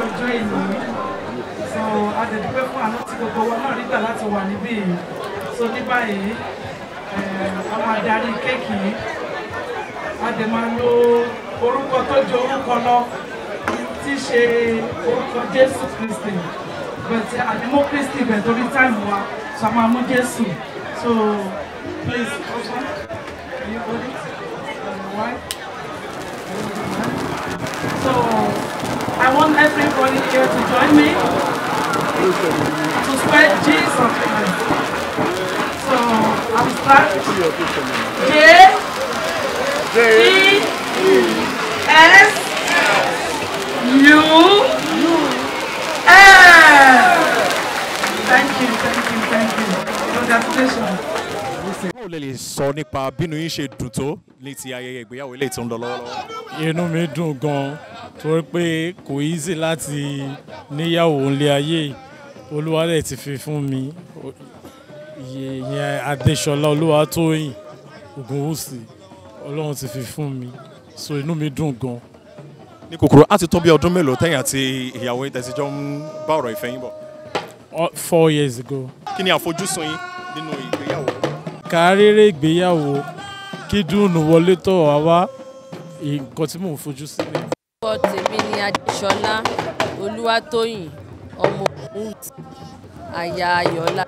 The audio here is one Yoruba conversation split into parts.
ọjọ́ ìní so adẹ̀dúpẹ́ fún àánú tí gbogbo wa náà rí gbà láti wà níbí yìí so ní báyìí a máa darí kéèkì yìí a dẹ̀ máa lo orúkọ tó ju orúkọ lọ tí í ṣe orúkọ Jésù Kristi bẹ̀tẹ̀ àdìmọ́ Kristi bẹ̀ torí táìmù wa so a máa mú Jésù so please husband can you hold it uh, wife. So I want everybody here to join me to spread Jesus Christ. So I'll start. J E S U L. Thank you, thank you, thank you. Congratulations. báwo lè lè sọ nípa bínú yín ṣe dùn tó ní ti ayẹyẹ ìgbéyàwó eléyìí tó ń lọ lọ́wọ́lọ́wọ́. inú mi dùn gan torí pé kò easy láti níyàwó ńlé ayé yìí. olúwa dẹ̀ ti fi fún mi O- iye- ìyẹn adéṣọlá olúwatóyìn ògúnwùsì ọlọ́run ti fi fún mi so inú mi dùn gan. ní kúkúrú á ti tó bí ọdún mélòó tẹ̀yìn àti ìyàwó yín tẹ̀síjọ́ ń bá ọ̀rọ̀ ìfẹ́ yín bọ̀. O- four years ago. kí ni àfojúsùn yín nínú ìgbéyàwó. kárẹ́rẹ́ ìgbéyàwó kí dùnú wọlé tọ̀ wá wá nǹkan tí mò ń fojú sí ni. orúkọ tèmi ni adéṣọlá olúwatóyìn ọmọ ògúnwùsì aya ayọ̀ọ́lá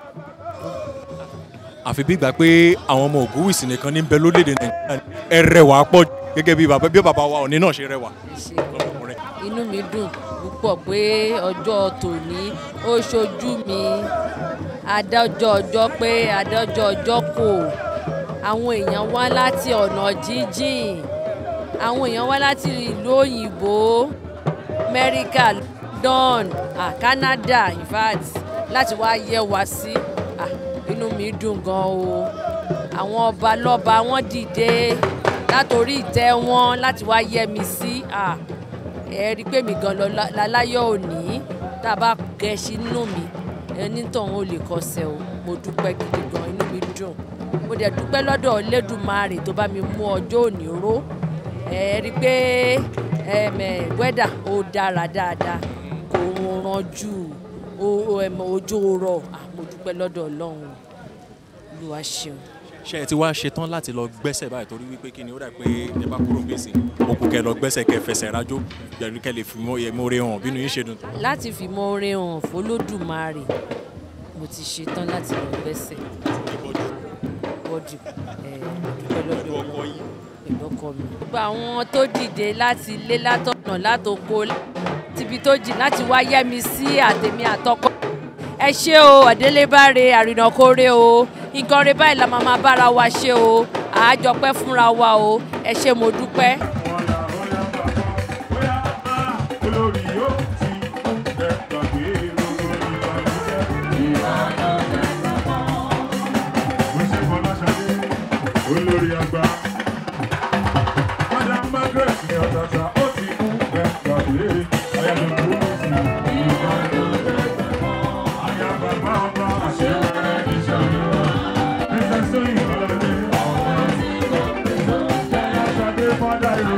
àfi bí ìgbà pé àwọn ọmọ ògúnwìsì nìkan ní bẹ lórílẹ̀‐èdè nàìjíríà ẹ rẹwà pọ̀ jù gẹ́gẹ́ bí bàbá bí bàbá wa òní náà ṣe rẹwà. ṣe inú mi dùn púpọ̀ pé ọjọ́ tòní ó ṣojú mi adájọ́ ọjọ́ pé adájọ́ ọjọ́ kò àwọn èèyàn wá láti ọ̀nà jíjìn àwọn èèyàn wá láti ìlú òyìnbó amẹ́ríkà london ah, canada in fact láti wá yẹ wá sí ah, inú mi dùn gan o àwọn ọba lọ́ba wọ́n dìde látòrí ìtẹ́ wọn láti wá yẹ mi sí ah, ẹ rí i pé mi gan lọ lá- láláyọ̀ òní tá a bá gẹṣin nínú mi ẹni tọ̀hún ò lè kọsẹ̀ o mo dúpẹ́ gidi gan inú mi dùn mo dẹ̀ dúpẹ́ lọ́dọ̀ Olódùmarè tó bá mi mú ọjọ́ òní ró ẹ rí i pé ẹm, ẹ, wẹ́dà ó dára dáadáa kò rànjú o- o- ẹm, ojú rọ̀ Ah, mo dúpẹ́ lọ́dọ̀ Ọlọ́run Olúwa ṣeun. ṣé ẹ ti wá ṣetán láti lọ gbẹ́sẹ̀ báyìí torí wípé kí ni ó dà pé ẹ bá kúrò gbèsè òkú kẹ lọ gbẹ́sẹ̀ kẹ fẹsẹ̀ rájò yẹnu kẹ lè fi mọ ẹ mọ hàn bínú yín ṣe dùn tó. láti fi mọ orin hàn f'Olódùmarè mo ti ṣetán láti lọ gbẹ́sẹ̀ bọ́dù ẹ̀ dúpẹ́ lọ́dọ̀ ọkọ yìí pẹ̀lú ọkọ mi. gbogbo àwọn tó dìde láti ilé látọ̀nà látòkó tíbi tó jìn láti wá yẹ́ mi sí àtẹ̀mí àtọkọ. ẹ ṣé o àdélébáre àrìnàkórè o nǹkan rẹ báyìí la máa máa bára wa ṣe o àájọpẹ́ fúnra wa o ẹ ṣé mo dúpẹ́. olórí yóò ti kún ẹ gbàgbé gbogbo ìbànújẹ́. mo ṣe fọláṣadé olórí àgbà. madam margaret ní ọ̀tàtà ó ti kún ẹ gbàgbé ayélujára ó ti ìbànújẹ́. àyà bàbá ọba àṣewẹ́rẹ́ ìṣàlùwà. princess tóyìn ọlọ́dẹ. fọláṣadé fọdà ìró.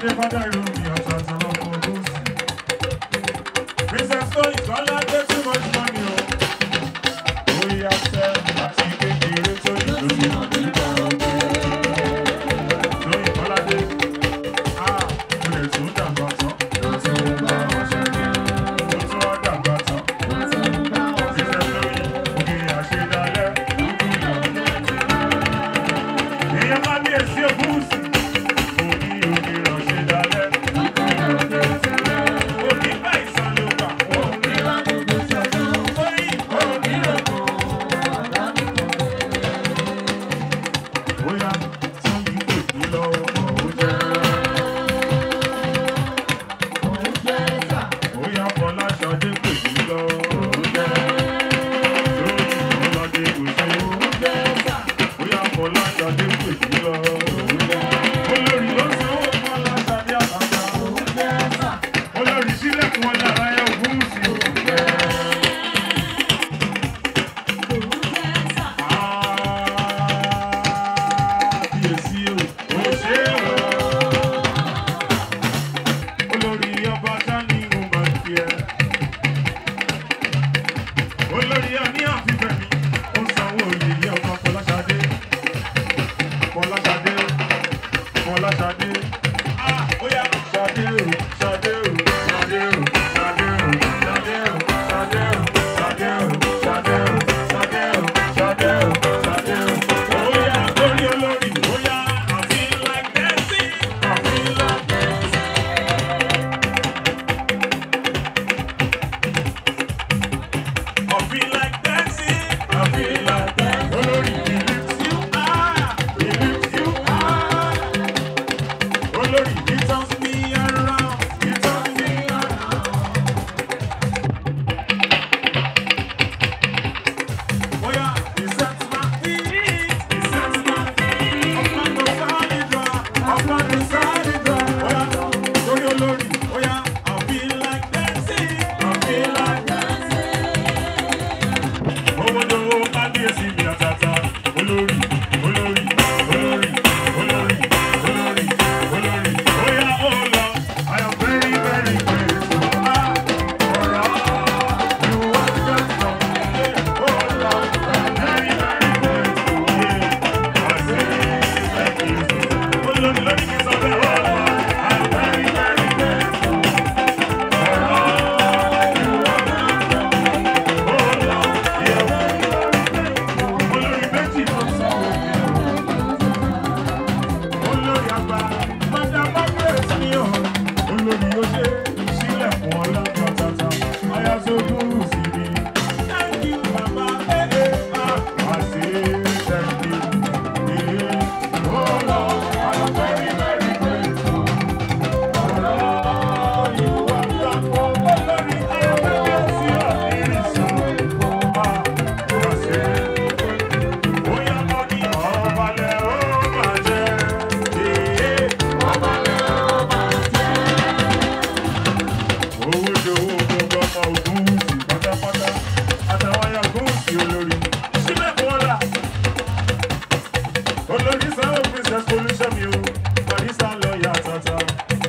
Adébádá ìròyìn ọ̀tọ̀ọ̀tọ̀ lọ́kọ̀ ọdún sí. Princess Tóyìn Kọ́lá dé too much money o. Orí afẹ́ àti kékeré tó ní lórí nípa ọgbẹ́. Tóyìn Kọ́lá dé. A mo lè tún dàgbà tán. Mo tún wá dàgbà tán. Princess Tóyìn ògiri àṣedálẹ̀. Èèyàn máa ní èsì ògúnùsì. Òní ògiri àṣedálẹ̀. Òní bá ìsàlùkà. Òní Tóyìn òní Bóyá Tóyìn kò ní lọ́wọ́ òun jẹ́. Bóyá Fọláṣadé kò ní lọ́wọ́ òun jẹ́. Tóyìn Fọládé kò ṣe. Bóyá Fọláṣadé kò ní lọ́wọ́ òun jẹ́. Olórí ló sanwó Fọláṣadé àbájá. Olórí sílẹ̀kùn ọjà láyé ògúnùsì. Kábíyèsí o, ó ṣe é o. Olórí ọba Sani mo máa ń fi ẹ́. Olórí ọní àfihàn mi, ó sanwó oyè ilé ọba Fọláṣadé. Fọláṣadé, Fọláṣadé. Ah, ó yá, Ṣadé o, Ṣadé o, Ṣadé o, Ṣadé o, Ṣadé o, Ṣadé o, Ṣadé o, Ṣadé o, Ṣadé o, Ṣadé o, Ṣadé o. Ó yá, lórí olórí, ó yá, I feel like dancing, I feel like dancing. I feel like dancing. I feel like dancing. Olórí, he lifts you high. He lifts you high. Olórí, he turns me around. He turns me around. Oh yeah, he sets my feet. He sets my feet. Upon the solid rock. Upon the solid rock. Oh yeah, lórí olórí. Oh yeah, I feel like dancing. I feel like dancing. Owódowó kábíyèsí mi àtàtà olórí olórí olórí olórí olórí olórí óyá ó lọ. I am very very grateful. Ah, ọ̀rọ̀ you are just for me. Ó lọ. I am very very grateful. Yeah. I say thank you. Olórí lórí kí n sọ bẹ́ẹ̀ ó lọ. I am very very grateful. Ọ̀rọ̀ you are just for me. Ó lọ. Yeah olórí méjì ló sanwó mi o olórí àgbà mọdà margaret ni o olórí ó ṣe sílẹ̀ fún ọlọ́dún tata ayáṣogun sí mi thank you baba ee ah i say thank you ee oh lord i am very very grateful ọ̀rọ̀ you are done for olórí ayọ̀mẹ́kẹ́ sí ọ̀nìrìsà ah i say. Bóyá mo ní ọ̀balẹ̀ ó máa jẹ́. Ee, ọ̀balẹ̀ ó máa jẹ́. Owó dowó gbogbo ọmọ ògùn sí pátápátá. Àtàwọn ayọ̀ gùn sí olórí. Sílẹ̀ fún ọ̀la. Olórí sáwọ́ princess pollution mi o. Barista lọ́ọ̀yà tata.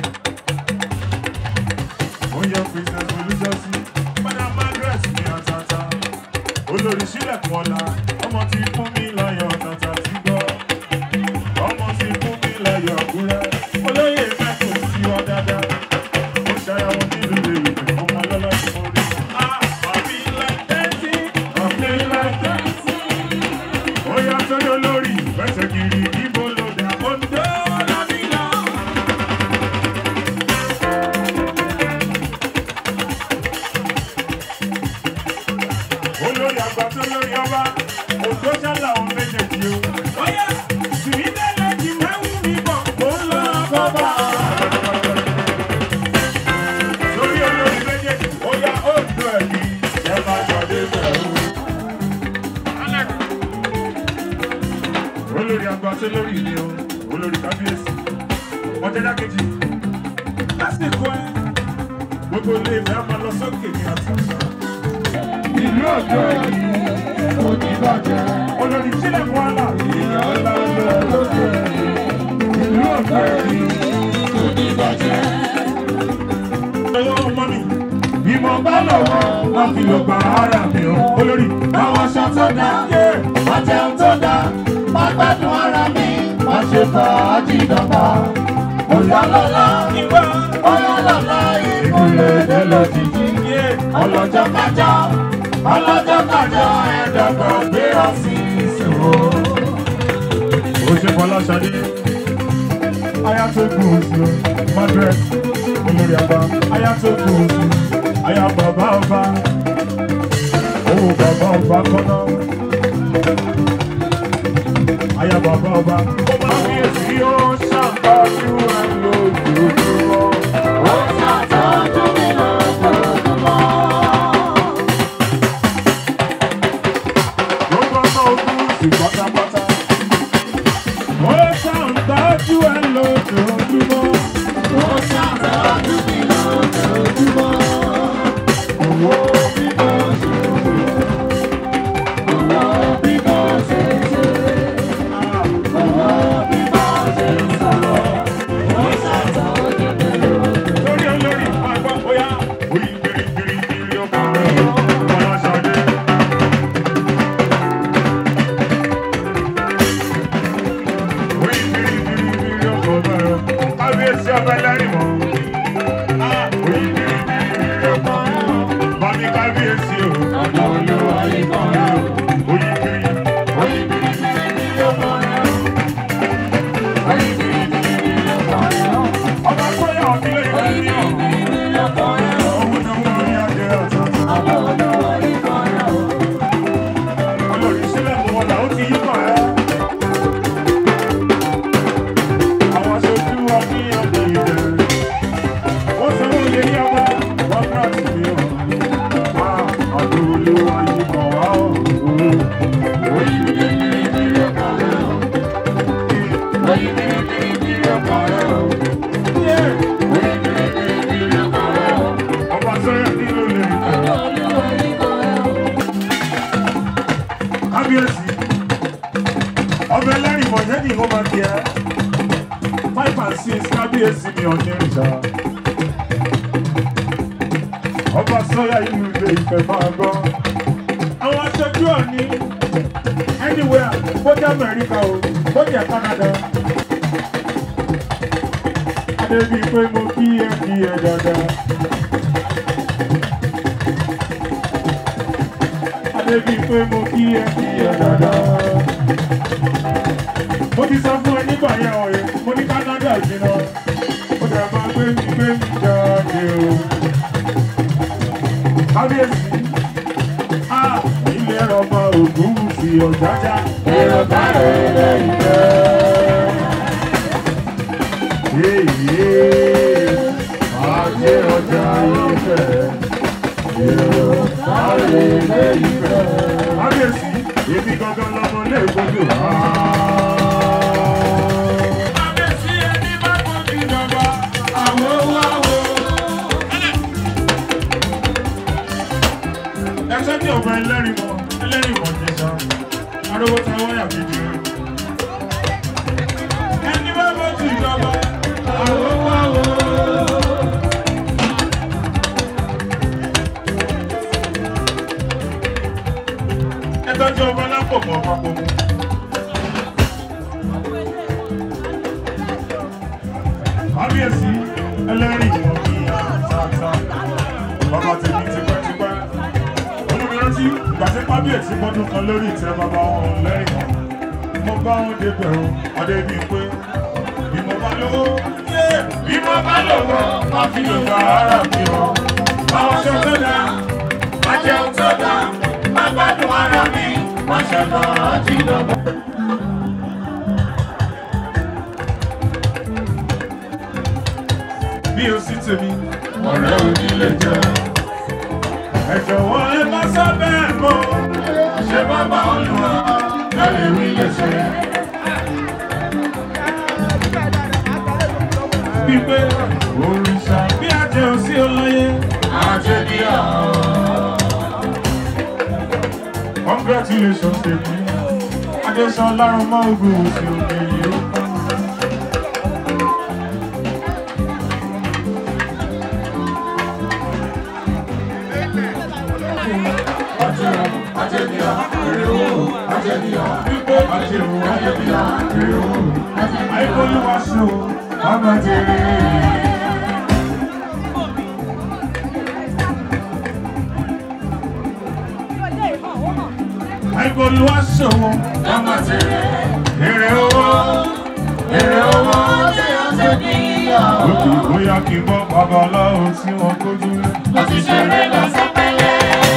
Ó yẹ princess pollution sí. Madam Margaret ní àtàtà olórí sílẹ̀kùn ọ̀la ọmọ ti fún mi láyọ̀ tàtà ti gbọ́ ọmọ ti fún mi láyọ̀ àkúrẹ́ olóyè mẹ́kùn sí ọ dáadáa ó ṣàyàwó nílùú èrè ọmọ lọ́lá tí mo rí. Ah, I feel like dancing, I feel like dancing. Ó yá sórí olórí fẹsẹ̀ kiri ibo ló dà Oǹdó lábílà. olórí àgbà tó lórí ọba òjò ṣálà òun méjèèjì o. Bóyá tìmídẹ́lẹ̀ ti mẹ́wù mi bọ̀ kó ń lọ bọ́bà. Lórí olórí méjèèjì, ó yá òjò ẹ̀mí ẹ máa jọ̀dé bẹ̀rù. Olórí àgbà tó lórí ni o, olórí kábíyèsí. Ọ̀tẹ́dá kejì, lásìkò ẹ̀, gbogbo ilé ìfẹ́ á máa lọ sókè ní àtàtà ìlú ọjọ́ yìí oníbàjẹ́. olórí sílẹ̀ fún àlà. ìyá ńlá lọ lókè ìlú ọjọ́ yìí oníbàjẹ́. Ọlọ́run mọ́ mi. Bí mo bá lọ́wọ́, wọ́n fi lọ gba ara mi o. Olórí, báwọn aṣọ tó dá, wọ́n jẹun tó dá, wọ́n gbádùn ara mi, wọ́n ṣe fàájì dọ́gba. Bóyá lọ́la, bóyá lọ́la, ìkúlẹ̀ èdè lójijì. Ọlọ́jọ́ kájọ́, ọlọ́jọ́ kájọ́, ẹ̀dọ́gbọ̀n gbé ọ̀sì ìṣòro. Ó ṣe Fọláṣadé aya tó kù sí o margaret olórí àgbà aya tó kù sí aya bàbá ọba owó bàbá ọba kọ́nà aya bàbá ọba. ó máa fi èsì ó ṣàǹtọ́jú ẹ lójoojúmọ́. ó ṣàǹtọ́jú mi lójoojúmọ́. gbogbo ọmọ ogun sì pátápátá. ó ṣàǹtọ́jú ẹ lójoojúmọ́. ó ṣàǹtọ́jú mi lójoojúmọ́. owó bí mo ṣe ṣe. owó bí mo ṣe ṣe. owó bí mo ṣe sọ̀rọ̀. ó ṣàǹtọ́jú mi lójoojúmọ́. lórí olórí àgbà bóyá. oyin biribiribiri ọkọ̀ rẹ̀ Fọláṣadé. oyin biribiribiri ọkọ̀ rẹ̀ kábíyèsí ọba ẹlẹ́rìí mọ́. oyin biribiribiri ọkọ̀ rẹ̀ bàmí kábíyèsí o. ọ̀dọ̀ olúwa ikọ̀ rẹ̀ oyin biri oyin biribiribiri ọkọ̀ rẹ̀ oyin biribiribiri ọkọ̀ rẹ̀ ọba kọ́yà ọ̀dílé ìfẹ́ ní ọ̀. òun náà wọ́n rí adé ọ̀tọ̀ọ̀tọ̀. olórí sílẹ̀ mọ́ wọn là ó ti yí kàn ẹ́. àwọn aṣojú wa ní ọdún ìbẹ̀rẹ̀. wọ́n sọ wọ́n lè yá wá wọ́n ká sí mi ọ̀. wá ọdún olówó yìí kàn wá ọ̀. oyin biribiri ọkọ̀ rẹ̀ ọ̀. oyin biribiri ọkọ̀ rẹ̀ ọ̀. oyin biribiri ọkọ̀ rẹ̀ ọ̀. ọba sọ́yà nílò lè kọ́. kábíyèsí ọbẹ̀ lẹ́rìn mọ̀jẹ́ ni wọ́n máa di ẹ́ five and six kábíyèsí ni ọ̀nẹ́ ìjà ọba sọ́yà ìlú ilé ìfẹ́ máa gbọ́ àwọn aṣojú ọ̀ní anywhere bójá amẹ́ríkà o bójá canada adébí pé mo kí ẹ kí ẹ dáadáa. Adébí pé mo kí ẹ kí ẹ dáadáa. Mo ti sọ fún ẹ nígbà yẹn ọ̀rẹ́, mo ní Canada jìnnà. Ó dẹ̀ máa gbé mi gbé mi jáde o. Kábíyèsí, a ilé ọba ògún fi ọ̀jájá. Èrò báyọ̀ ilé ìfẹ́. Yéyé, ajé ọjà ìfẹ́. Èrò báyọ̀ ilé ìfẹ́. Kábíyèsí, èmi gangan lọmọ ilé ìgbójú. Kábíyèsí ẹni bá gbójú ìjọba, àwo wá wo. Ẹsẹ̀ ní ọ̀gbẹ́ ẹlẹ́rìí mọ̀, ẹlẹ́rìí mọ̀ jẹ̀sà, arówó ta wáyà gidi. Ẹni bá gbójú ìjọba, àwo wá wo. Ẹ tọ́jú ọba lápò mọ́ papọ̀ mu. kábíyèsí ẹlẹ́rìí wọn ní àtàtà bàbá tèmi tipẹ́tipẹ́ olùrántí ìgbà tí kábíyèsí gbọ́dún kan lórí ìtẹ́ bàbá wọn lẹ́rìí wọn mo bá wọn débẹ̀ o ọdẹ bíi pé bí mo bá lówó bí mo bá lówó má fi lè gba ara mi o àwọn aṣọ tó dáa má jẹun tó dáa má gbádùn ara mi má ṣẹ̀dá àti ìdọ̀gbà. bí o sì tèmi. ọ̀rẹ́ òní lè jẹ́. ẹ jọ̀wọ́ ẹ má sábẹ́ mọ́. ṣé bàbá olùwà lẹ́rìí wí lè ṣe. Bípé òrìṣà bí àjẹ́ òsí olóye. Àjẹ́ bí àwọn. Congratulations tèmi. Adéṣan lárun mọ́ ogun òsì òkè yìí ó kọ́. ajé o ajé bí ajé o àìkólúwa ṣe o ọmọ jẹrẹ. àìkólúwa ṣe o ọmọ jẹrẹ. èrè owó èrè owó tí a ṣe ní ìyá. òkè bóyá kí n bọ́ babaláwo tí wọ́n kójú lé. mo ti ṣeré lọ sẹ́pẹ́lẹ́.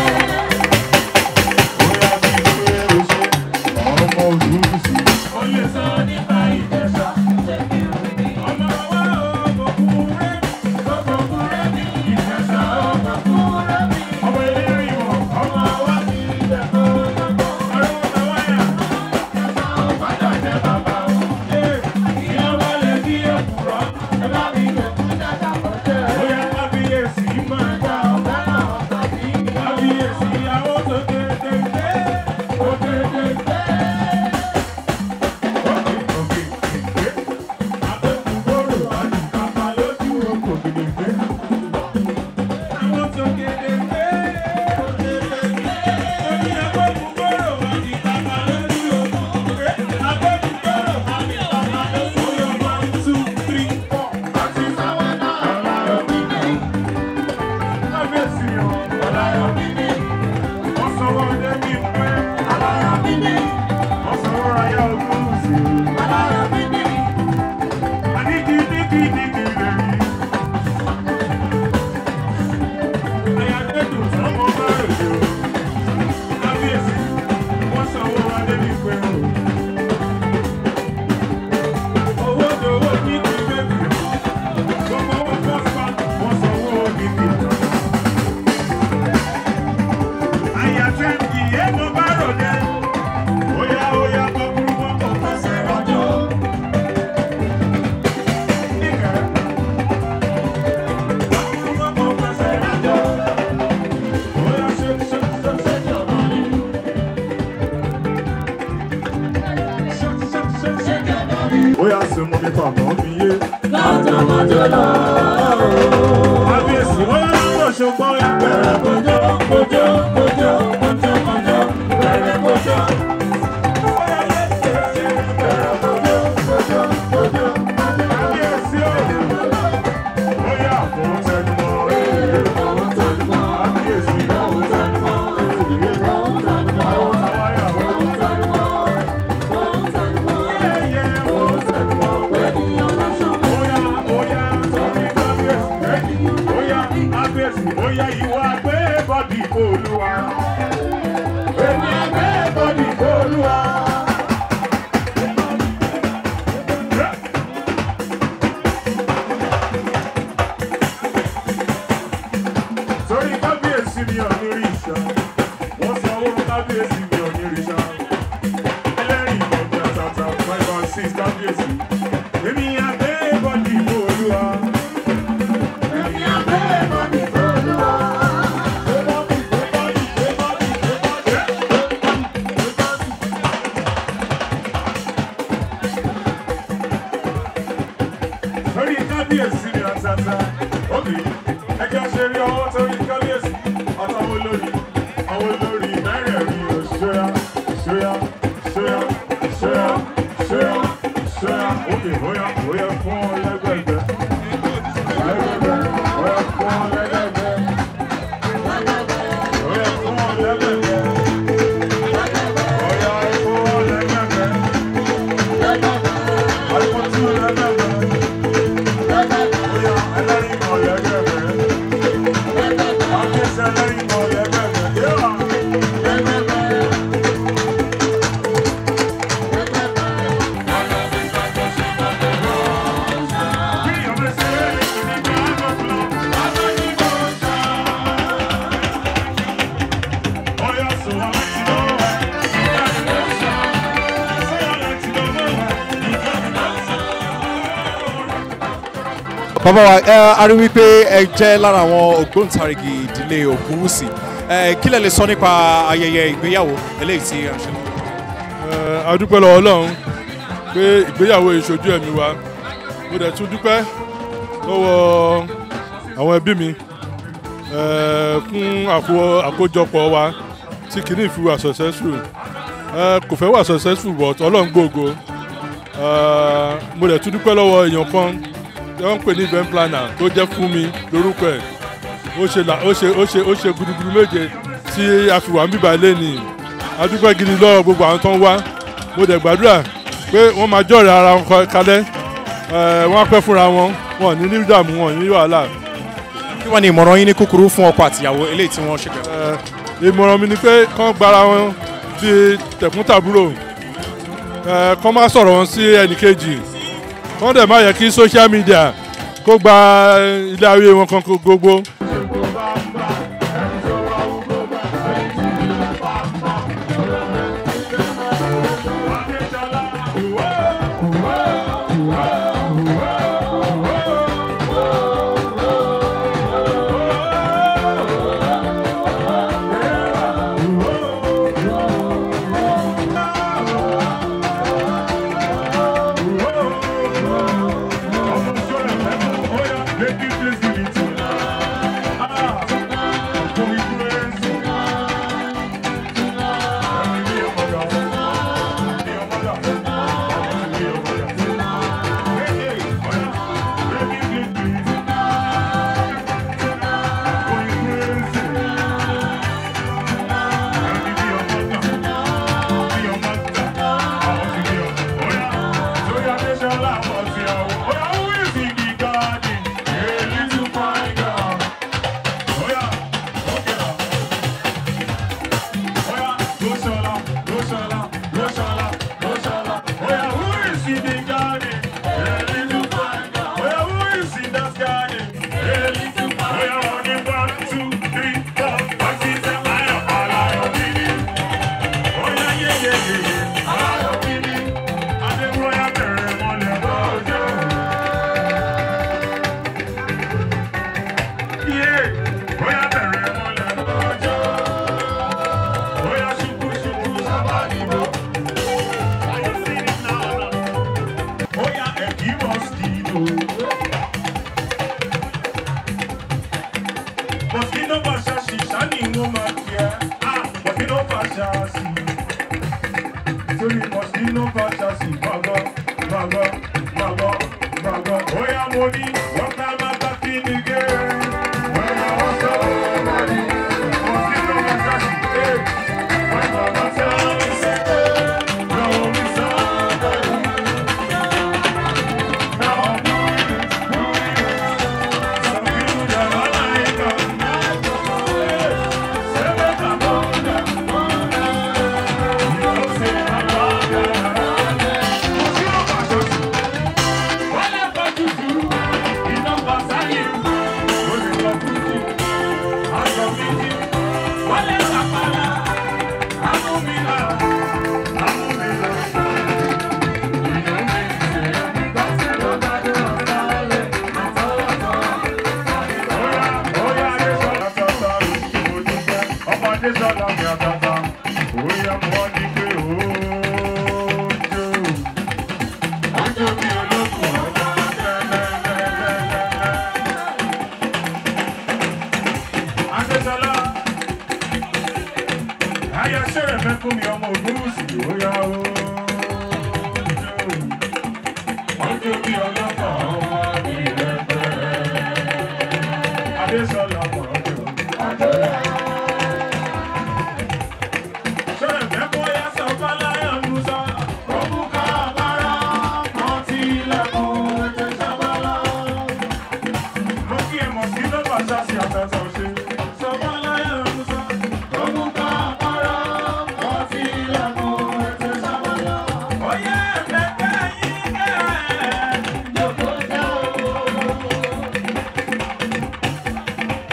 bóyá kí n gbé oṣù ọmọ òdúrúsì. ó lè sọ nípa ìjẹsà. ọmọ wa ò gbókùn rẹ̀ mi. gbókùn rẹ̀ mi. ìjẹsà ò gbókùn rẹ̀ mi. ọmọ eléré ìwọ̀n ọmọ wa ti jẹ́ kó lọ́gbọ́n. ọ̀rọ̀ ọ̀nà wáyà. ìjẹsà ò padà jẹ́ bàbá o. ìyá wa lè bí èkùrọ́. ẹ bá mi lè kú dáadáa kọjá. bóyá kábíyèsí máa dá ọ̀gá náà tàbí. kábíyèsí àwọn tó kéde gbé. ó kéde gbé. Oya oya kọkuru wọn kò fẹsẹ̀ rọjò. Níkẹ́. Kọkuru wọn kò fẹsẹ̀ rọjò. Oya ṣe ṣe ṣe ṣe jọ̀bọ̀ ni. Ṣe ṣe ṣe ṣe jọ̀bọ̀ ni. Oya ṣe mọ nípa àmọ́ mi yé. Kájọmọ́jọ lọ. Kábíyèsí oya lọ́wọ́ ṣùgbọ́n ya. Bẹ̀rẹ̀ kojú kojú kojú kojú kojú bẹ̀rẹ̀ kojú. Oya ìwà gbé bọ́dì olúwa. Èmi gbé bọ́dì olúwa. Torí kábíyèsí mi ò ní rí ìṣá. Wọ́n sọ owó kábíyèsí mi ò ní rí ìṣá. Ẹlẹ́rìí ìgbọ̀njà tàtà five and six kábíyèsí. Èmi àgbé bọ́dì olúwa. Èmi àgbé bọ́dì olúwa. Torí kábíyèsí mi àtàtà. Ókè, ẹjọ́ ṣe rí ọwọ́ torí kábíyèsí. Àtàwọn olórí, àwọn olórí mẹ́rẹ̀ẹ̀rin ò ṣóyá, ṣóyá, ṣóyá, ṣóyá, ṣóyá, ṣóyá. Ókè, bóyá, bóyá fún ọ lẹ́gbẹ̀gbẹ̀. Lẹ́gbẹ̀gbẹ̀, bóyá fún ọ lẹ́gbẹ̀gbẹ̀. Bóyá fún ọ lẹ́gbẹ̀gbẹ̀. Bóyá fún ọ lẹ́gbẹ̀gbẹ̀. Àìkú tú lẹ́gbẹ̀gbẹ̀. Bóyá ẹlẹ́rìí mọ̀ lẹ́gbẹ̀gbẹ̀. Àkíyèsí ẹlẹ́rìí mọ̀ lẹ́gbẹ̀gbẹ̀. Yéwà. Kí ọmọ ṣe é ní gbàgbọ́ Oya sọ wá láti lọ́wọ́. Sọ wá láti lọ́wọ́. bàbá wa ẹ a rí wípé ẹ jẹ́ lára àwọn ògbóǹtarìgì ìdílé ògúnwùsì ẹ kí lẹ lè sọ nípa ayẹyẹ ìgbéyàwó eléyìí tí a ṣe. Eh, a dúpẹ́ lọ́wọ́ ọlọ́run pé ìgbéyàwó ìṣojú ẹ̀mí wa mo dẹ̀ tún dúpẹ́ lọ́wọ́ àwọn ẹbí mi eh, fún àkó- àkójọpọ̀ wa tí kìíní fi wà successful ẹ, kò fẹ́ wà successful but ọlọ́run gbòògo Ẹ, mo dẹ̀ tún dúpẹ́ lọ́wọ́ èèyàn kan tí wọ́n ń pè ní event planner tó jẹ́ fún mi lórúkọ ẹ̀ ó ṣe là- ó ṣe ó ṣe ó ṣe gudugudu méje tí a fi wà ń bíbá ilé ni a dúpẹ́ gidi lọ́wọ́ gbogbo àwọn tó ń wá mo dẹ̀ gbàdúrà pé wọ́n máa jọ̀rẹ̀ ara wọn kọ- kalẹ̀ ẹ, wọ́n á pẹ́ fúnra wọn wọn ò ní ní ìdààmú wọn ò ní ní wàhálà kí wọ́n ní ìmọ̀ràn yín ní kúkúrú fún ọkọ àtìyàwó eléyìí tí wọ́n ṣe pẹ̀lú. Ẹ, ìmọ̀ràn mi ni pé kán gbára wọn ti tẹ̀kúntàbúrò ẹ, kán má sọ̀rọ̀ wọn sí ẹnìkejì kán dẹ̀ má yẹ kí social media kó gba ilé ayé wọn kan kó gbogbo. Mosquito Bashashi, Shani Woman, yeah. Ah, Mosquito Bashashi. Sorry, Mosquito Bashashi. Bago, bago, bago, bago. Oh, yeah, money. What time I got in the game? When I was so money. Mosquito Bashashi, hey. When I was so money. No, we somebody. Now I'm doing it, doing it. Some people that I like, uh, Ayọ̀ ṣẹ̀rẹ̀ fẹ́ fún mi ọmọ ògúnwùsì ó yá o. Ọjọ́ bí ọlọ́pàá ọmọ mi rẹ̀ bẹ̀rẹ̀. Adésọlá mọ̀ ọjọ́. Ṣẹ̀rẹ̀ fẹ́ kó yá sọ Fáláyà Musa. Òkúka àbára kan ti ilẹ̀kùn ètè sábàlá. Mo kí ẹ mọ̀ sí lọ́pàá ṣáṣì àtàtà ṣe. Sọ Fáláyà Musa. Òkúka àbára kan ti ilẹ̀kùn ètè sábàlá. Oyè ẹ̀fẹ̀ yín kẹ́ ẹ̀ yóò jẹ́ òwò.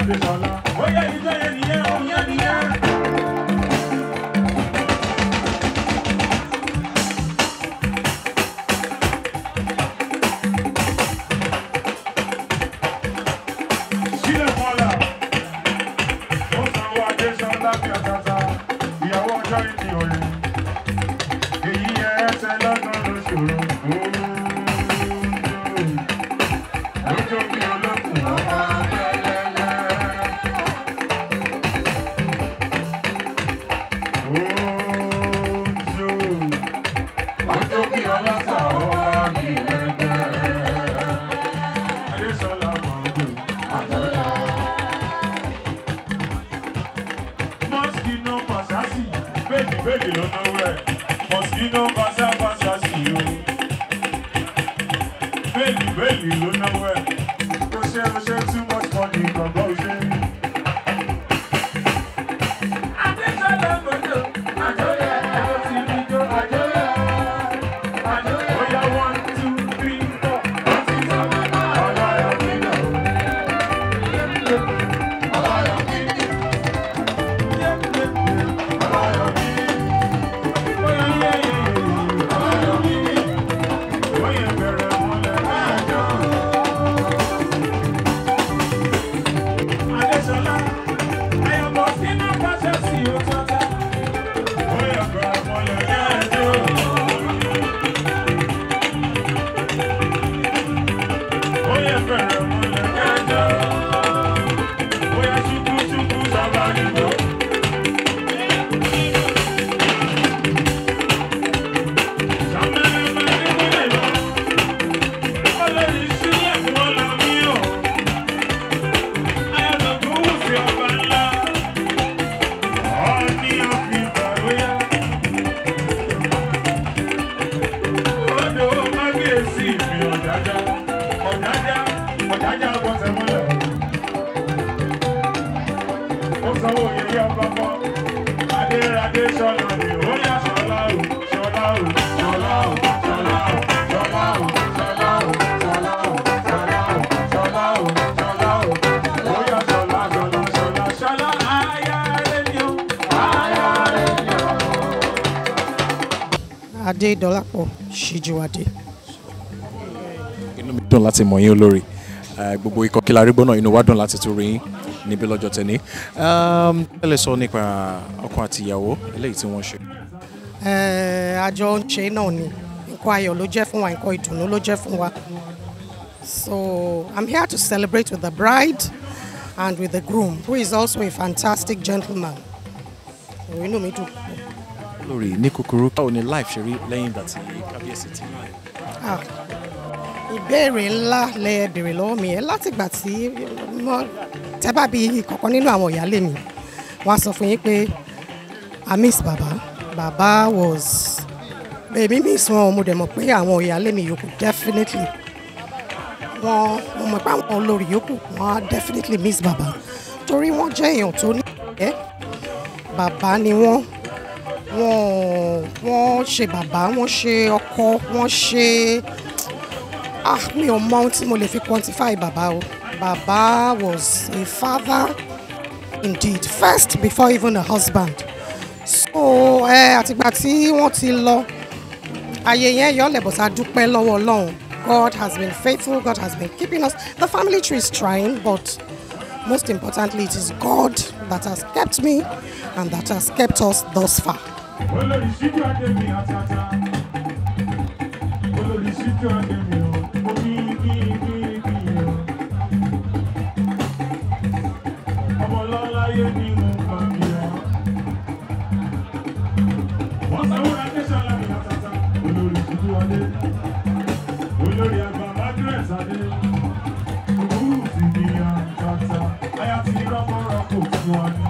Adéṣọlá. Ó yẹ ìjọ yẹn nìyẹn, ó yẹn nìyẹn. Sílẹ̀ mọ́lá. Ó sanwó Adéṣọlá bí àtàtà. Ìyàwó ọjọ́ ìdí òye. Èyí ẹ ẹsẹ̀ lọ́gbọ̀n ló ṣòro. Lójó bí olókùn ọmọ pẹ́lẹ́lẹ́. Ojo. Lójó bí ọlọ́sà ọwọ́ mi lẹ́gbẹ́. Adéṣọlá mọ̀ọ́dún. Mosquito Pasasi, baby, baby, don't know where. Mosquito Pasa Pasasi, yo. Baby, baby, don't know where. Ó ṣe ó ṣe too much money, gbọ̀ngàn ó ṣe. Adéṣọlá gbọ́dọ̀, àjọyọ̀, ẹ̀rọ ti rí jó, àjọyọ̀. Àjọyọ̀, ó yá one, two, three, four. Ó ti sọ, ọlọ́yọ̀ mi lọ. Ọlọ́yọ̀ mi. Oya chuku chuku sabari go. Sanwó yẹyẹ ọgbọ́gbọ́, adé adé sọ́nà ni ó yá sọ́lá o, sọ́lá o, sọ́lá o, sọ́lá o, sọ́lá o, sọ́lá o, sọ́lá o, sọ́lá o, sọ́lá o, sọ́lá o, ó yá sọ́lá, sọ́lá, sọ́lá, sọ́lá, aya rẹ̀ ni o, aya rẹ̀ ni o. Adédọ́lápọ̀ Ṣíjúwadé. inú mi dùn láti mọ̀ yín olórí Eh, gbogbo ikọ̀ kí la rí gbọ́ náà inú wa dùn láti tún rí yín níbí lọ́jọ́ tẹ̀ní. ẹ lè sọ nípa ọkọ àti ìyàwó eléyìí tí wọ́n ṣe. Eh, àjọ ń ṣe náà ni nǹkan ayọ̀ ló jẹ́ fún wa nǹkan ìdùnnú ló jẹ́ fún wa. So I'm here to celebrate with the bride and with the groom who is also a fantastic gentleman. So, Inú mi dùn. olórí ní kúkúrú báwo ni life ṣe rí lẹ́yìn ìgbà tí kábíyèsí ti Ah, ìbéèrè ńlá lẹ béèrè lọ́wọ́ mi ẹ látìgbà tí mo tẹ́ bá bí kọ̀ọ̀kan nínú àwọn ìyáálé mi wọ́n á sọ fún yín pé I miss bàbá bàbá was èmi miss wọn mo dẹ̀ mọ̀ pé àwọn ìyáálé mi yòókù definitely wọn mo mọ̀ pé àwọn olórí yòókù wọn á definitely miss bàbá torí wọ́n jẹ́ èèyàn tó ní ẹ̀ bàbá ni wọ́n wọ́n wọ́n ṣe bàbá wọ́n ṣe ọkọ wọ́n ṣe ah mi ò mọ ohun tí mo lè fi quantify bàbá o bàbá was a father indeed first before even a husband so ẹ àtìgbà tí wọ́n ti lọ ayé yẹn yọ lẹ́bọ̀sá dúpẹ́ lọ́wọ́ ọlọ́run God has been faithful God has been keeping us the family tree is trying but most importantly it is God that has kept me and that has kept us thus far. olórí síjú àdèmí àtàtà olórí síjú àdèmí o ó kí kí kí kí o ọmọ lọ́láyé ni mo gbà kí ọ. wọ́n sanwó ra tẹ́sán lámì àtàtà olórí síjú adé olórí àgbà margaret adé òwúrù sì ní àtàtà ayá ti rọ́pọ̀rọ́pọ̀ fún wa ní.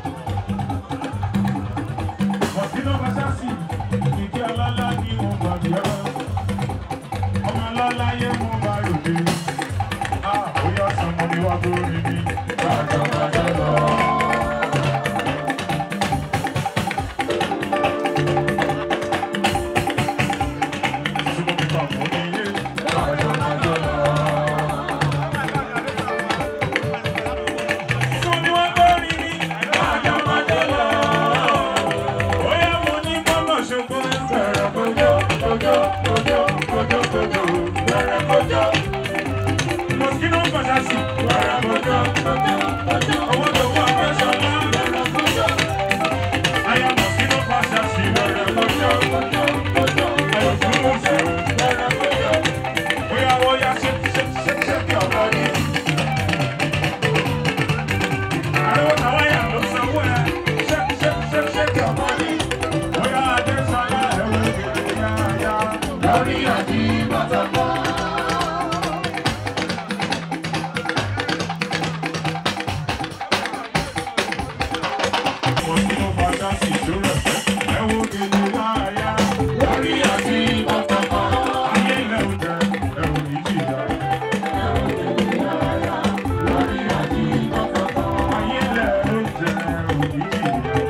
Mọ̀síná Bàṣásì, ìdí ọlọ́lá ni wọ́n gbà bí ọ́. Ọmọ ọlọ́lá yé mú bá ròde. Á bóyá sọmọ ni wá tó rí mi. Bàjọ́ bàjọ́ lọ. Súnmọ́ mi pa mọ́ ní ilé. Bàjọ́ bàjọ́ lọ. wẹ̀rẹ̀ kọjọ́. Mosquito Fasasi, wẹ̀rẹ̀ kọjọ́. Owó tó wà Fẹ́ṣọlá, wẹ̀rẹ̀ kọjọ́. Aya Mosquito Fasasi, wẹ̀rẹ̀ kọjọ́. Ayọ̀ fún oṣù, wẹ̀rẹ̀ kọjọ́. Bóyá wọ́n yá ṣe ṣe ṣe ṣe kí ọ̀gá ní. Àríwọ̀ táwọn yà ló sanwó ẹ̀. Ṣé ṣé ṣé ṣé kí ọ̀gá ní. Bóyá Adé Ṣọlá ẹ̀wọ̀n ìgbèrè yáyá. Lórí àjí bàtà kan. Mosquito Fasasi, tó rẹ̀ fẹ́. Ẹ̀wọ̀n ìgbèrè yáyá. Lórí àjí bàtà kan. Ayé ilẹ̀ oúnjẹ ẹ̀wọ̀n ìjìyà. Ayé ilẹ̀ oúnjẹ ẹ̀wọ̀n ìjìyà.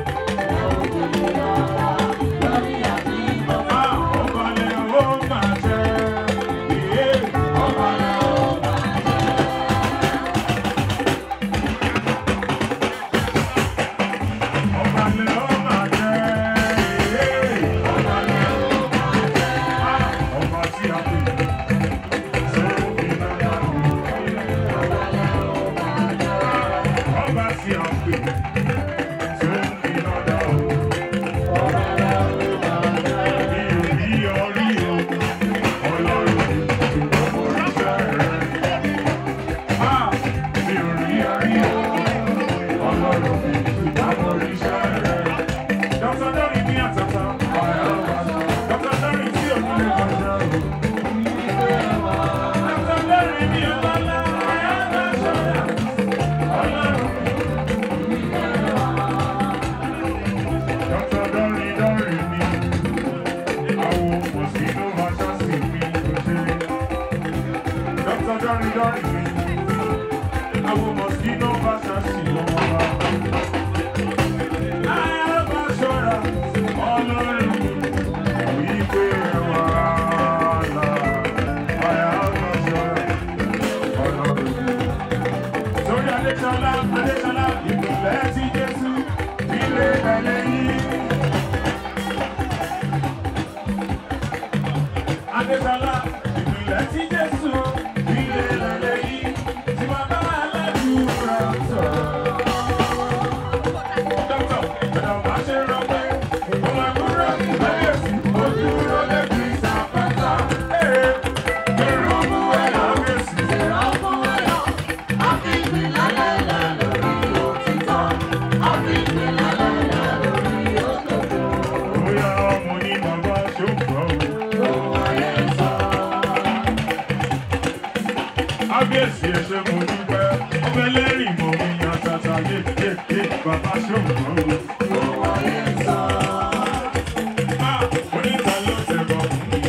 Ah, ọba lẹ̀ ó máa jẹ́. Ìyé ọba lẹ̀ ó máa Ọba lẹ̀ ó máa jẹ́. Ìyé ọba lẹ̀ ó máa jẹ́. Ah, ọba tí a pè é. Sófin náà ọba tí a pè é. Sófin náà mi ò rí ọrí o. Ọlọ́run ṣùgbọ́n mo ríṣẹ́ rẹ̀. Ah, mi ò rí ọrí o. Ọlọ́run ṣùgbọ́n mo ríṣẹ́ rẹ̀. Dr. Dori ní àtàtà. Dr. Dori tí ò ní lè kọjá o. Dr. Dori ní ọlọ́lá. Ọlọ́run. Dr. Dori Dori mi. Àwọn òpó sínú ọjọ́ sí mi kò ṣe. Dr. Dori Dori mi. Àwọn mosquito bàtà sí lọ́wọ́ wa. Ayaba ṣọ́ra Ọlọ́run wípé wàhálà. Ayaba ṣọ́ra Ọlọ́run. Sórí Adéṣọlá, Adéṣọlá, ìpìlẹ̀ ti Jésù, ilé ẹlẹ́yìn. Adéṣọlá, ìpìlẹ̀ ti Jésù, ilé ẹlẹ́yìn. Tí bàbá aládùúrà sọ̀rọ̀. Dọ́kítọ̀, ẹ̀dá máa ṣe rọ pé ọmọ àkúrò kábíyèsí ojú ló lè fi ṣàpáta. Ee, èrò mú ẹ̀ kábíyèsí. Bóyá ọmọ ní bàbá ṣògbọ́n o. Kábíyèsí ẹ ṣé mo dúpẹ́, ọmọ ẹlẹ́rìí mọ̀ mi yan tata yé yé yé bàbá ṣògbọ́n o. Ah, oníta ló tẹ̀bọ̀ fún mi.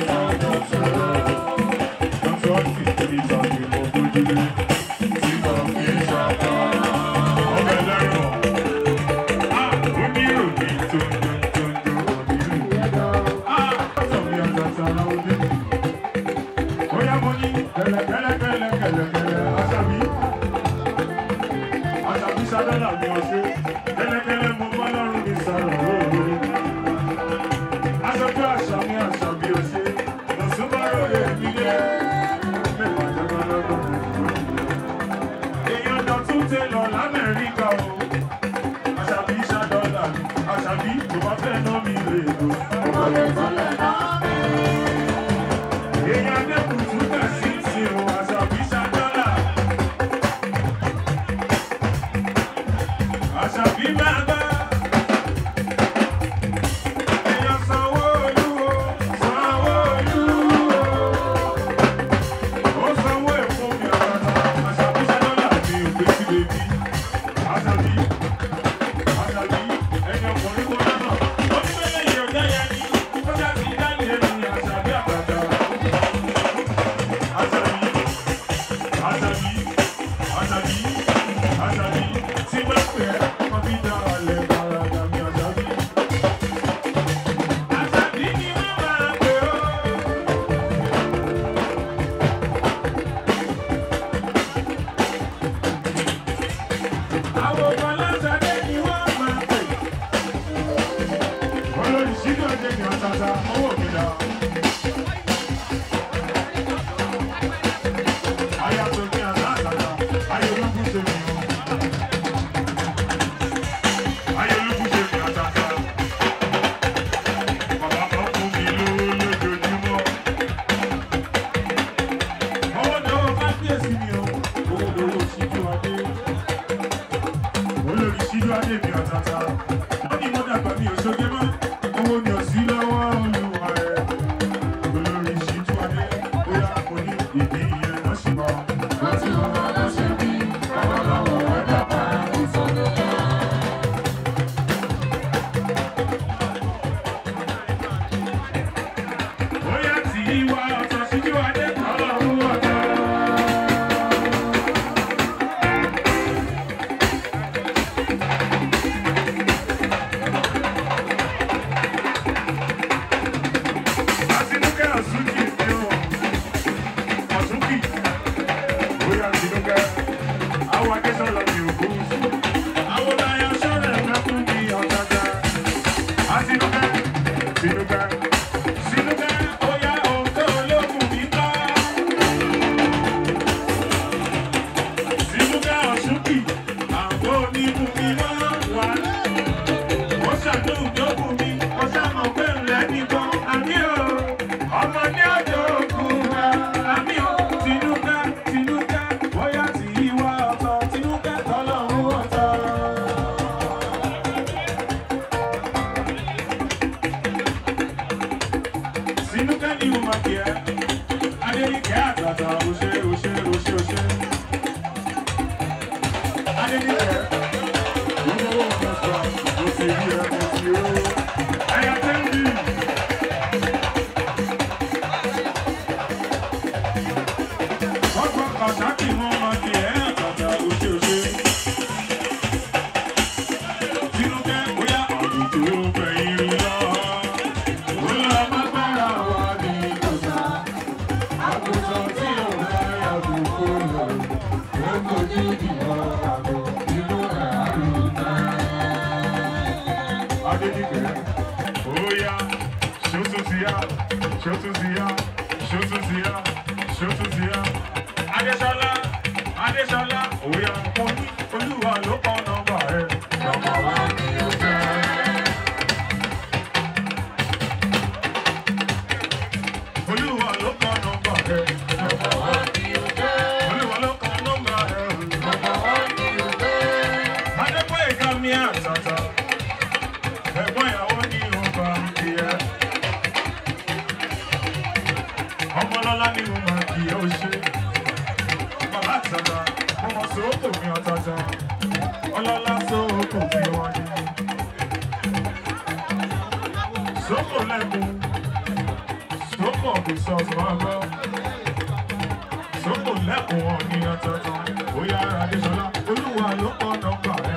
Dọ́tọ̀ sì tóbi tàbí mo bójú lé. Tí mo fi ṣàkà, ọmọ ẹlẹ́rọ̀. Ah, oníròyìn tó ń dún tó ń dún oníròyìn. Ah, sọ̀rọ̀ yan tata láwọn dé. Oya mo ní kẹlẹkẹlẹkẹlẹkẹlẹ aṣàbí. Aṣàbí Ṣadọ́là mi ọ̀ṣẹ́. Kẹlẹkẹlẹ mo bá lọ́rùn mi sọ̀rọ̀ lóore. Aṣojú àṣà mi àṣàbí ọ̀ṣẹ́. Lọ̀sùnmọ́rọ̀ yẹ mí lé. Mẹ́fà jẹ́gbọ́lọ́gbọ́. Èèyàn dọ̀tún tẹ lọ l'Amẹ́ríkà o. Aṣàbí Ṣadọ́là mi. Aṣàbí tó bá fẹ́ ná mi lè lò. Ọmọdé tó lè ná mi. Èèyàn dẹ́kun tún tẹ̀ sí sí o. Aṣàbí ìyẹn ló ṣì mọ́. Ó ti wọ́n bá lọ ṣe bí ọwọ́ lọ́wọ́ ẹ̀dá pa ìsọdọ̀ ká. Bóyá tí ìwà ọ̀tọ̀ síjú adé ọlọ́run ọ̀tọ̀. Àtinúkẹ́ Ọ̀ṣúnkì ni ó. Ọ̀ṣúnkì. Bóyá Tinúkẹ́. Àwọn Adésọ́lá ni òkú. Àwọn Láyà Ṣọ́rẹ̀ fẹ́ fún mi ọ̀gágá. Àtinúkẹ́. Tinúkẹ́. Tinúkẹ́. Bóyá òǹkẹ́ olókùn mi bá. Tinúkẹ́ Ọ̀ṣúnkì. Àwọn onímù mi máa ń wà. Ó ṣàdúrà ìjókòó mi. Ó ṣàmọ̀ pé ńlẹ̀ nìkan. Àmì ò. Ọmọ ní ọjọ́ òkun wa. Àmì ò. Tinúkẹ́. Tinúkẹ́. Bóyá tí ìwà ọ̀tọ̀. Tinúkẹ́ tọ́lọ́run ọ̀tọ̀. Tinúkẹ́ ni mo máa kí ẹ. Adéníkẹ́ àtàtà òṣè òṣè òṣè òṣè. Adéníkẹ́. Olówó ọ̀sán sọ, mo ti rí ẹ, mo ti ró. Ẹyà tẹ́ńbì. Ọgbọ́n kàṣákì wọn máa kí ẹ àtàtà òṣè òṣè. Tinúkẹ́ bóyá àdùtò fẹ̀yìn lọ. Bóyá agbára wà ní ìkọ̀sà. Àgùntàn tí ò bá yàgò kó lọ. Ó kojú ìbọn àgọ́ inú ẹ̀ àrùtà. Adédìgbẹ́, bóyá ṣótú ti yá, ṣótú ti yá, ṣótú ti yá, ṣótú ti yá. Adéṣọlá, Adéṣọlá, òyà mo ní olúwa ló kọ́ nọ́mbà ẹ̀. Nọ́mbà wa ni ó jẹ́. Olúwa ló kọ́ nọ́mbà ẹ̀. Nọ́mbà wa ni ó jẹ́. Olúwa ló kọ́ nọ́mbà ẹ̀. Nọ́mbà wa ni ó jẹ́. Adépóyèká mi àtàtà. Ẹ̀gbọ́n ìyàwó ní ọba ìyẹ́. Ọmọlọ́lá ni mo máa kì í ó ṣe. Bàbá àtàtà, mo mọ̀ sóòkò mi ọ̀tàtà. Ọlọ́lá sóòkò mi wọ́n ní. Sóòkò lẹ́kùn. Sóòkò kò sọ máa gbọ́. Sóòkò lẹ́kùn wọn ní ọ̀tàtà. Bóyá Adéṣọlá, Olúwa ló kọ́ nọ́mbà rẹ̀.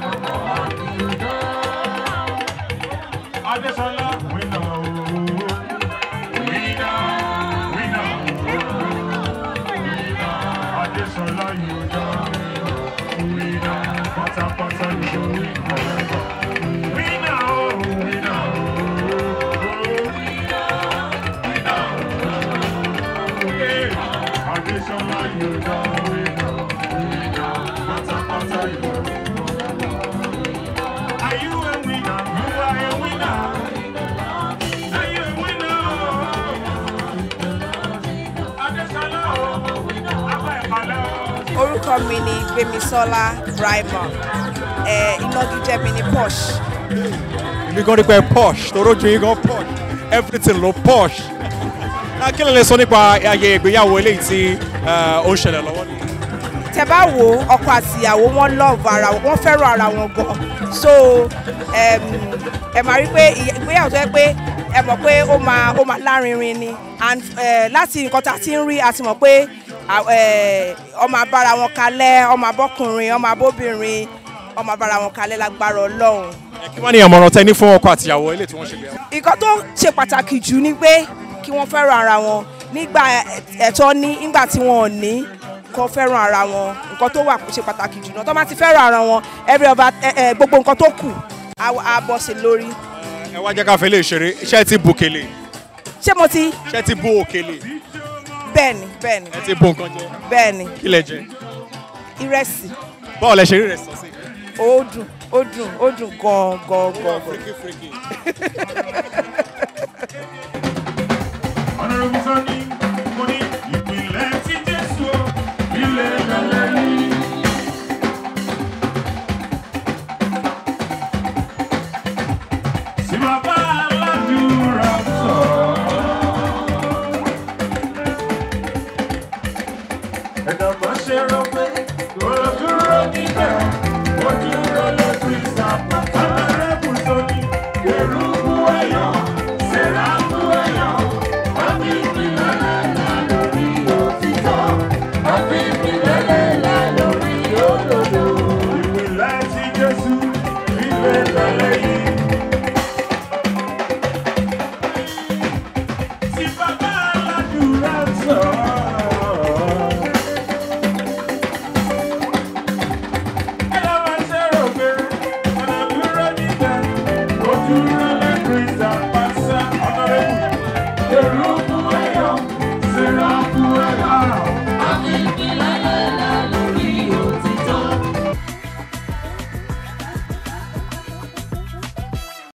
Adéṣọlá, wíńdà ooo. Wíńdà, wíńdà wíńdà. Adéṣọlá yóò dá wíńdà. Pátápátá yóò wíńdà. Wíńdà ooo, wíńdà ooo. Wíńdà, wíńdà ooo. Adéṣọlá yóò dá wíńdà. Wíńdà, pátápátá yóò wíńdà. Are you a winner? You are a winner. Are you a winner? Adéṣọlá o, apá ìpàlẹ́ o. orúkọ mi ni gbemisola brahima ẹ ìnagijẹ mi ni posh èmi gan nípa ẹ posh torójú yín gan posh everything ló posh. Náà kí ló lè sọ nípa ayẹyẹ ìgbéyàwó eléyìí tí eh, ó ń ṣẹlẹ̀ lọ́wọ́ ni? tẹ bá wo ọkọ àti ìyàwó wọn love ara wọn wọn fẹ́ràn ara wọn gan so em, ẹ máa rí pé ìyẹ- ìgbéyàwó tó yẹ pé ẹ mọ̀ pé ó máa ó máa lárinrin ni and eh, láti nǹkan tá a ti ń rí a ti mọ̀ pé à- eh, ọmọ abára wọn kalẹ̀ ọmọ abọ́kùnrin ọmọ abóbìnrin ọmọ abára wọn kalẹ̀ lágbára ọlọ́run Ẹ, Kí wọ́n ní àmọ̀ràn tẹ ní fún ọkọ àtìyàwó eléyìí tí wọ́n ṣe gbéyàwó? nǹkan tó ṣe pàtàkì jù ni pé kí wọ́n fẹ́ràn ara wọn nígbà ẹ̀tọ́ ní nígbà tí wọn ò ní kó fẹ́ràn ara wọn nǹkan tó wà ṣe pàtàkì jù náà tó bá ti fẹ́ràn ara wọn every other ẹ, ẹ, gbogbo nǹkan tó kù á á bọ́ sí lórí. Ẹ wá jẹ́ ká fẹ́ lè ṣeré iṣẹ́ ti bu òkèlè ṣé mo ti iṣẹ́ ti bu òkèlè bẹ́ẹ̀ ni bẹ́ẹ̀ ni ẹ ti bu nǹkan jẹ bẹ́ẹ̀ ni kí lẹ jẹ ìrẹsì bọ́ọ̀lù ẹ ṣe rí rẹ̀ sọ sí. ó dùn ó dùn ó dùn gan gan gan. Honorable Sunny, mo ní ìpìlẹ̀ tí Jésù o, ilé lẹ́lẹ́ yìí. Sí bàbá aládùúrà sọ. ẹ̀dá má ṣe rọ pé kò dúró níbẹ̀ ó dúró lójú ìsàpá.